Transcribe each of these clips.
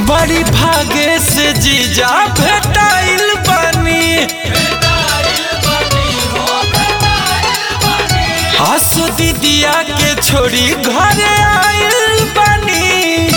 बड़ी भागे से जीजा भेटाइल बानी आसो दीदिया के छोड़ी घरे आइल बानी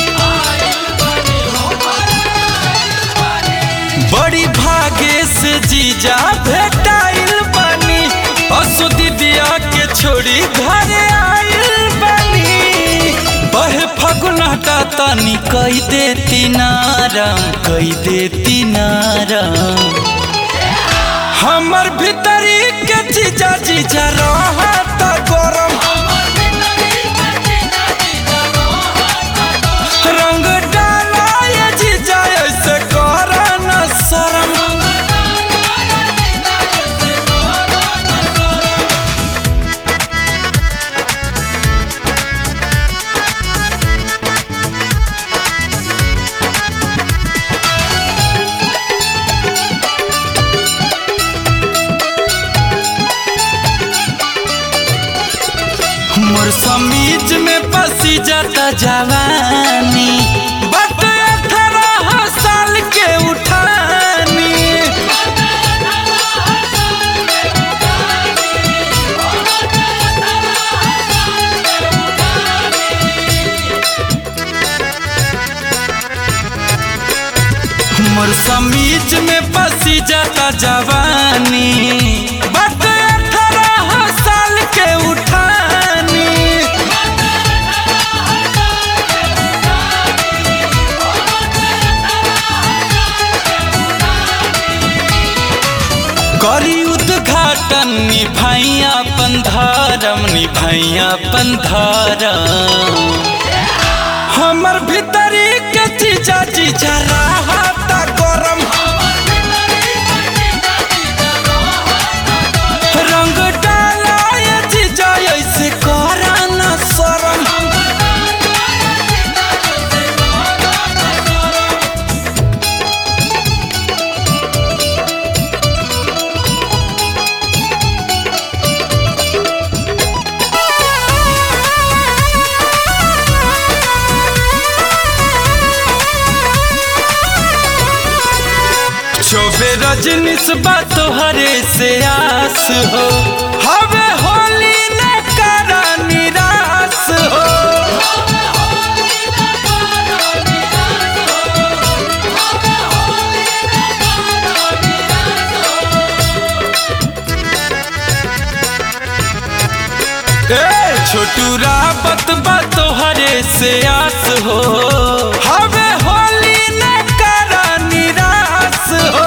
बड़ी भागे से जीजा भेटाइल बानी आसो दीदिया के छोड़ी घरे आइल बानी बहे फगुनाटा तनी कई देती नारम कई देती नारम हमर भीतरी के जीजा जीजा रहत गरम रंग डाला ये जीजा ऐसे कर न शरम मोर समीज में पसी जाता जवानी बट अठारह साल के उठानी मोर समीज में पसी जाता जवानी बट अठारह साल के उठानी करी उद्घाटन निभाइया पंधारम निभाइया पंधारम हमर भीतरी के चीजा चीजा रहता गरम रंग डाला ये चीजा ऐसे करा न शरम शोभे रजनीश बा तोहरे से आस हो हवे होली न करा निराश हो ए छोटू रावत बा तोहरे से आस हो हवे होली न करा निराश हो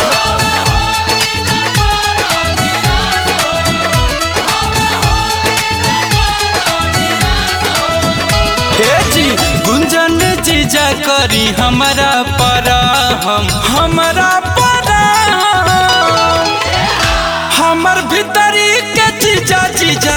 हे जी गुंजन जीजा करी हमारा परा हम हमारा परा हमर भीतरी के जीजा जीजा